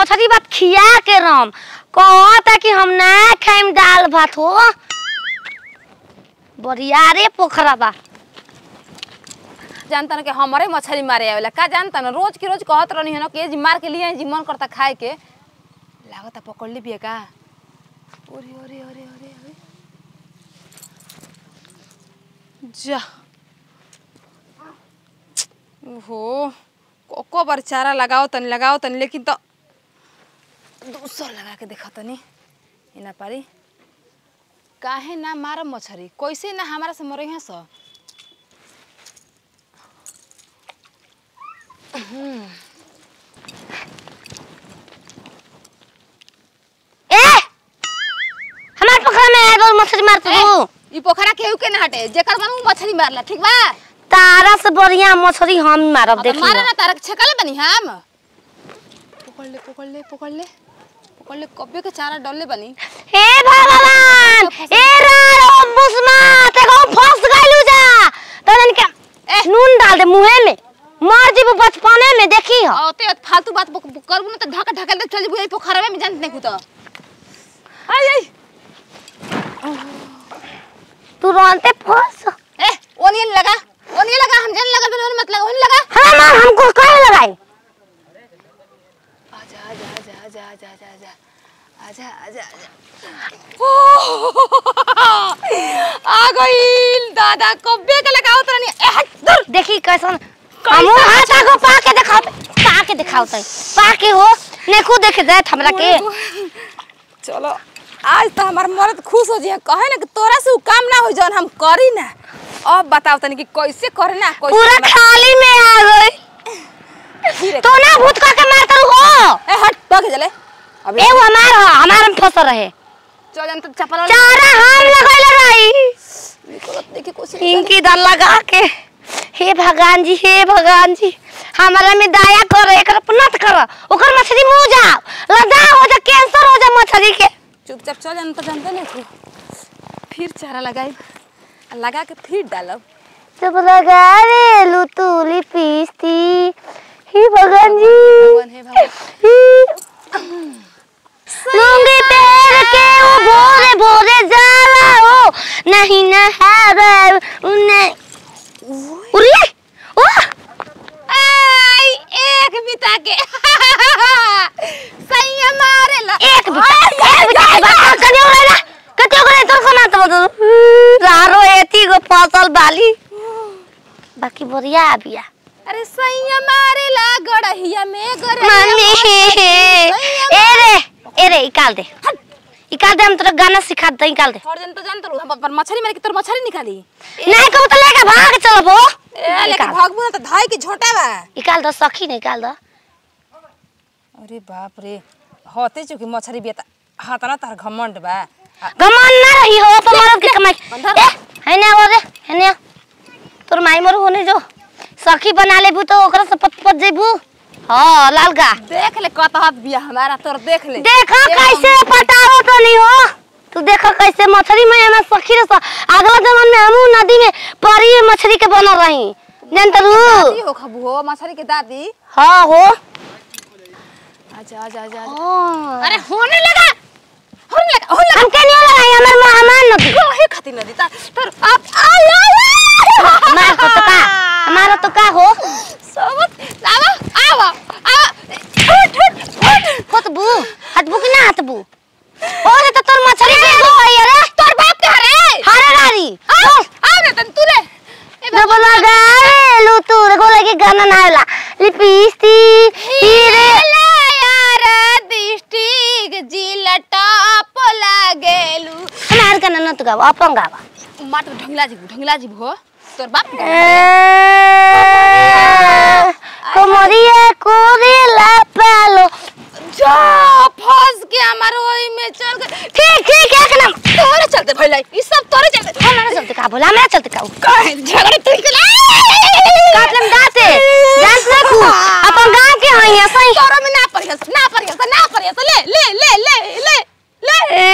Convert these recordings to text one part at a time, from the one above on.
मछली भात खिया के रम कहता कि हम ना खाइम दाल भात हो बरियारे पोखरा बा जानता ना कि हमारे मछली मारे आवेला का जानता ना रोज के रोज कहत रहनी है ना कि ये जी मार के लिए जी मन करता खाए के लागता पकड़ ली बिया का ओरे ओरे ओरे ओरे ओरे जा ओहो कोको बार चारा लगाओ तनी लगाओ तनी लेकिन तो दूसर लगा के देखा तनी इना पारी काहे ना मारम मछरी कैसे ना हमारा से मरे हैं सो ए हमार पोखरा में रोज मछली मारत तू ई पोखरा केहू के ना हटे जेकर मन उ मछली मारला ठीक बा तारा से बढ़िया मछली हम मारब अब देखी मारे ना तारक छकले बनी हम पकड़ ले पकड़ ले पकड़ ले पकड़ ले कब्बे के चारा डलले बनी हे भगवान ए रारो बुस्मा ते को फंस गइलू जा तोरन के ए। नून डाल दे मुंहे में मर जीबू बचपने में देखी हो औते फालतू बात बक- बक- करबू ना तो ढक ढकल दे चल जेबू पोखरा में जानत नहीं कुछ आई आई तू रोनते फंस ए ओनियन लगा ओनियन लगा हम जान लगा बिन मत लगा ओनियन लगा हाँ मार हमको कहे लगाई आजा आजा आजा आजा आजा आजा आजा आजा आजा आ गइल दादा कब्बे के लगाओ तनी ए हट दूर देखी कैसन हमू हाथ आगो पाके दिखाओ पाके दिखाओ तई पाके हो नेकू देखे जाए हमरा के चलो आज तो हमार मर्द खुश हो जाए कहे ना कि तोरा से उ काम ना हो जौन हम करी ना अब बताओ तनी कि कैसे करे ना कैसे पूरा हमरा- खाली में आ गई धीरे तो ना भूत का के मारता हो ए हट भाग चले अब ए वो हमार हो हमार में फंस रहे चल जन तो चपल चारा हम लगैले रही देखी कोशिश इनकी दर लगा के हे भगवान जी हे भगवान जी हमारा में दया कर एकर पर नत कर ओकर मछली मुंह जाओ लदा हो जा कैंसर हो जा मछली के चुपचाप चल जन तो जानते नहीं तू फिर चारा लगाई आ लगा के फिर डालब जब लगा रे लुतुली पीसती हे भगवान जी भगवान हे भगवान लूंगी पैर के वो भोरे भोरे जाला हो नहीं नहावे उन्हें उरे ओ आई एक बिता के सही मारे ला एक बिता एक बिता के बात कनी ओरेला कते ओकरे तो सुना तो बतो रारो एती गो फसल बाली बाकी बढ़िया बिया अरे सही मारे ला गड़हिया में गरे मम्मी ए रे ए रे निकाल दे निकाल दे हम तेरा गाना सिखा दे निकाल दे और जन तो जानत हम पर मछली मारे के तोर मछली निकाली नहीं कहू तो लेके भाग चलबो ए लेके निकाल भागबू ना तो धाई के झोटा बा निकाल दो सखी निकाल दो अरे बाप रे होते चुकी मछली बेता हाथ ना तार घमंड बा आ- गमन ना रही हो तो मरद के कमाई बंधन। ए है ना वो रे है ना तोर माई मरो होने जो सखी बना लेबू तो ओकरा से पत पत जेबू हां लालगा देख ले कत हाथ बिया हमारा तोर देख ले देखो ए, कैसे पटाओ तो नहीं हो तू देखो कैसे मछली में हमें सखी रे अगला जन्म में हमू नदी में परी मछली के बनल रही जानत दादी रू हो खबू हो मछली के दादी हां हो आजा आजा आजा आजा। हां अरे होने लगा होने लगा होने लगा हम के नहीं लगाई हमर मेहमान नदी काहे खातिर नदी ता तोर आप आ आ हमार को तो का हमारा तो का हो सब लावा आवा आवा उठ उठ उठ हतबू हतबू कि ना हतबू ओ रे तो तोर मछली पे गो है रे तोर बाप के हरे हरे रारी आ आ रे तन तू रे ए जब लगा रे लू तू देखो लगे गाना ना होला लिपिस्ती हीरे यार डिस्ट्रिक्ट जिलटा पोला गेलू हमार गाना न तू गावा अपन गावा माट ढंगला जी ढंगला जी भो तोर बाप के कमरिया कोरे ला पालो जा फंस के हमार ओई में चल गए ठीक ठीक एक नम तोरे चलते भइलाई ई सब तोरे चलते हमरा चलते का बोला हमरा चलते का काहे झगड़े तू के काटलम दाते डांस ना तू अपन गांव के हई असई तोरा में ना परिहस ना परिहस ना परिहस ले ले ले ले ले ले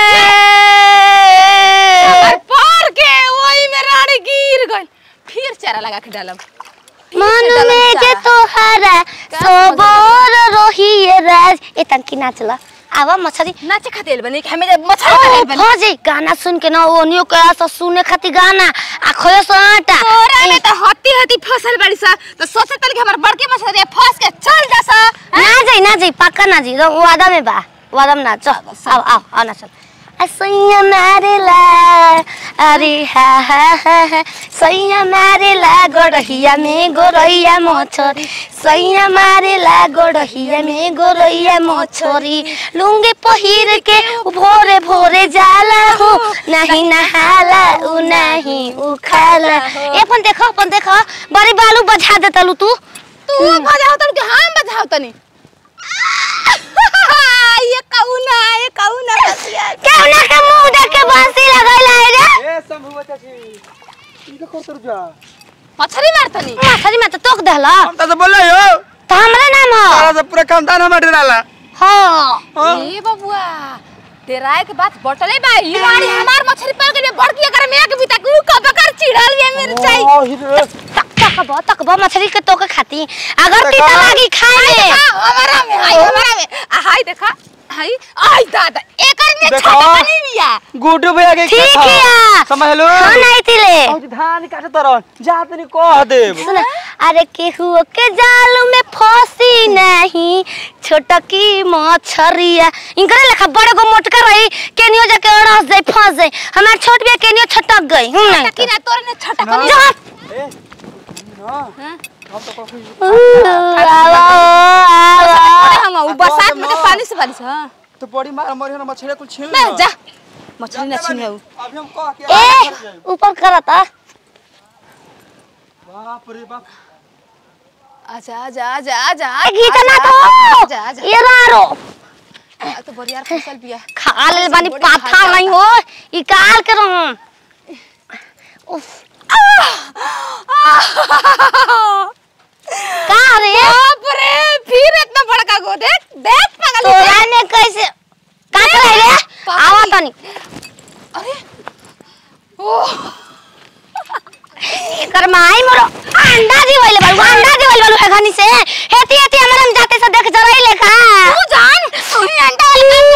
और पार के ओई में रानी गिर गइल फिर चारा लगा के डालब मन में जे तोहरा सबोर रोहिए राज ए तनकी नाचला आवा मछरी नाचे खातिर बनी कि हमें मछली खातिर बनी भौजी गाना सुन के ना ओनियो के आस सुने खातिर गाना आ खोयो सो आटा तोरा में तो हत्ती हत्ती फसल बड़ी सा तो सोचे तल कि हमार बड़के मछली फंस के चल जा सा ना जाई ना जाई पक्का ना जी वादा में बा वादा में ना चल आओ आओ आओ ना चल सैया मारेला अरे हा हा हा हा सैया मारेला गोरहिया में गोरैया मछरी सैया मारेला गोरहिया में गोरैया मछरी लुंगी पहिर के उ भोरे भोरे जाला हो नहीं नहाला उ नहीं उ खाला ए अपन देखो अपन देखो बड़ी बालू बजा देतलू तू तू बजाओ तन कि हम बजाओ तनी ये कौना ये कौना रसिया केवना के मुंह देख के बांसी लगैला है रे ए शंभू बच्चा जी इनका करतर जा मछली मारतनी मछली में तो टोक देला हम तो बोल रहे हो तो हमरे नाम हो सारा सब पूरा खानदान हमारे डाला हाँ ए बबुआ तेराए के बात बटले बा ई वाली हमार मछली पकड़ के बड़की अगर मैं के बिता के कब कर चिड़ल ये मिर्चाई ओ हीरे तक तक बा तक बा मछली के टोके खाती अगर तीता लागी खाए में हमारा में आई हमारा में आ, हाय देखा हाय आई दादा एकर में देखा। छोटा बनी बिया गुड्डू भैया के ठीक कथा। है समझ लो हाँ नहीं तिले और धान काटे तरन जा तनी कह देब सुन अरे केहू के जाल में फंसी नहीं छोटकी मछरिया इनकरे लेखा बड़े गो मोटका रही केनियो जाके अड़स जाई फंस जाई हमार छोट बिया केनियो छटक गई हम नहीं कि ना तोर ने छोटा तो। बनी जा। ए ना हम तो कहीं आवा, आवा। हम उ बरसात में के पानी से बारिश हां तो बड़ी मार मरी ना मछली कुल छीन ना जा मछली ना छीने उ अभी हम कह के ए ऊपर करता बाप रे बाप आजा आजा आजा आजा ए, गीता ना तो आजा आजा ये रारो आ, तो बरियार फसल बिया खा ले बानी बड़ी पाथा खा नहीं हो ई काल के रहूं उफ का रे बाप रे फिर इतना बड़का गो देख देख पागल तोरा ने कैसे का करे रे आवा तनी अरे ओ एकर माई मोरो अंडा दिवले बालू अंडा दिवले बालू एखनी से हेती हेती हमरा हम जाते से देख जरई लेखा तू जान तू ही अंडा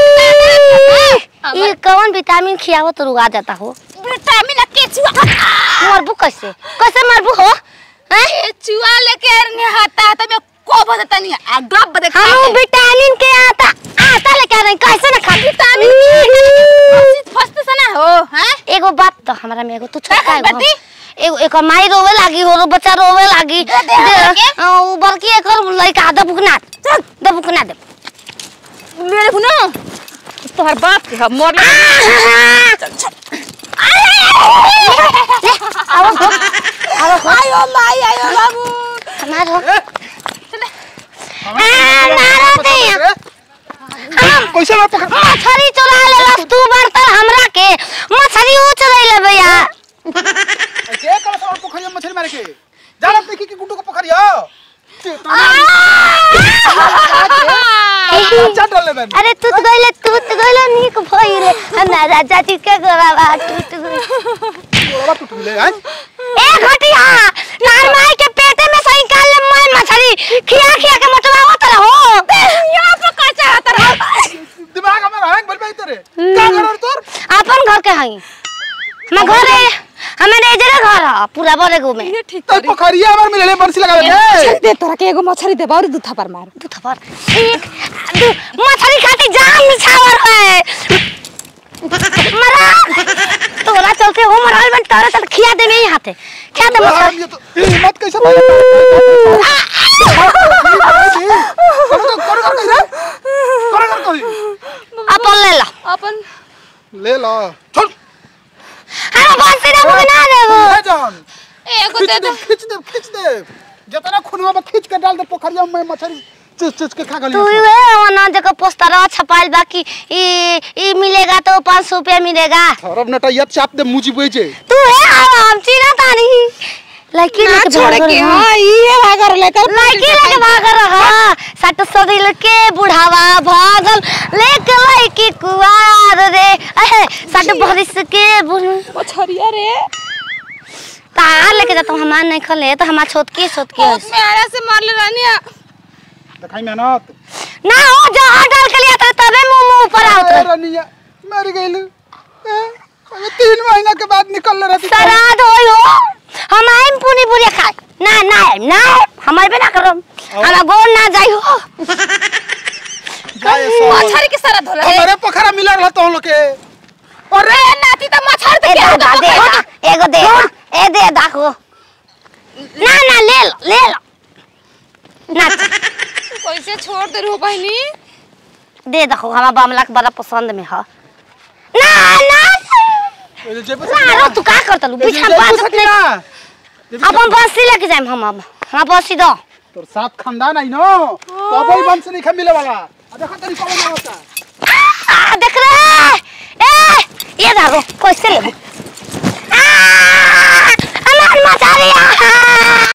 वाली ई कौन विटामिन खियावत रुआ जाता हो विटामिन के चुआ मरबू कैसे कैसे मरबू हो हैं ए चुआ लेके अरने हाथा हाथा में को बदता नहीं आ डब देख हम विटामिन के आता आता लेके आ रहे हैं, कैसे ना खा विटामिन फस्त से ना हो हैं एगो बात तो हमरा में एगो तू छोटा एगो बती? हम- एगो एक माई रोवे लागी हो रो बच्चा रोवे लागी दे दे हमरा के। अ, उ बड़की एकर लइका दबुकना दबुकना दे मेरे को ना तोहर बाप के हम मोर आओ हो आओ हो आयो माई आयो बाबू हमार हो चले आ, मारो दे हम कैसे ना पकड़ मछली चुरा लेलस तू बर्तन हमरा के मछली ऊ चुरा ले भैया के कल से पोखरिया में मछली मारे के जाना देखी कि गुड्डू को पोखरिया चट ले बन अरे तू गइले तू गइले नीक भइले हमारा चाची के गोरावा टूट गइल गोड़ा टूट ले हैं ए घटिया तार माई के पेटे में से निकाल ले मैं मछली खिया खिया के मोटवावत रहो यहाँ पर कच्चा तरह दिमाग हमारा हैंग बन तेरे का कर तोर अपन घर के हई हम घर है हमारे एजरे घर है पूरा बड़े गो में ये ठीक तो पोखरिया हमार मिले बंसी लगा ले दे तोरा के एगो मछली दे और दू थप्पड़ मार दू थप्पड़ एक दू मछली खाती जान निछावर है मरा तोरा चलते हो मराल बन तोरा चल खिया दे नहीं हाथे खिया दे मछली हम ये तो ये हिम्मत कैसे कर कर कर कैसे कर कर कर अपन ले ला अपन ले ला छोड़ हम बंसी दे ना देबो ले जान एगो खींच दे दे दे खींच दे खींच दे जितना खुनवा में खींच के डाल दे पोखरिया में मछली चुच चुच के खा गली तू ये वना जगह पोस्टर छपाइल बाकी ई ई मिलेगा तो 500 रुपया मिलेगा थरब नटा यत चाप दे मुजी बेचे तू है हम चीना तानी लड़की ना लेके छोड़ भाग के रहा। हां ये भागर लेकर लड़की लेके भाग रहा सट सदिल के बुढ़ावा भागल लेके लड़की कुआर रे अहे सट बरिस के बुढ़ मछरिया रे तार लेके जाता हूँ हमार नहीं खले तो हमार छोट के छोट के में आरा से मार ले रानी दिखाई मेहनत ना हो जहाँ डाल के लिया था तबे मुंह मुंह ऊपर आवत ए रहे रनिया मर गइल अबे तीन महीना के बाद निकल रही श्राद्ध होई हो हम आइम पूरी पूरी खाए ना ना आइम, ना आइम, हम आइबे ना करम हमारा गोल ना जाई हो मछरी के सारा धोला है हमारे पोखरा मिला रहा तो लोग के अरे नाती तो मछर ए दे के दा दे होगा दा, एगो दे दा, ए दे दाखो ना ना ले लो ले लो ना कैसे छोड़ दे रो बहनी दे देखो हमारा बमला के बड़ा पसंद में है ना ना ए, जेब से ना रो तू का करत लू ए, पीछा जेब से बात सकी नहीं ना। जेब से अब हम बंसी लेके जाइम हम अब हम बंसी दो तोर साथ खानदान आई नो तो वही वंश नहीं खा मिले वाला आ देखो तरी कौन होता आ देख रे ए ये दागो कैसे लेबू आ अमर मचारी आ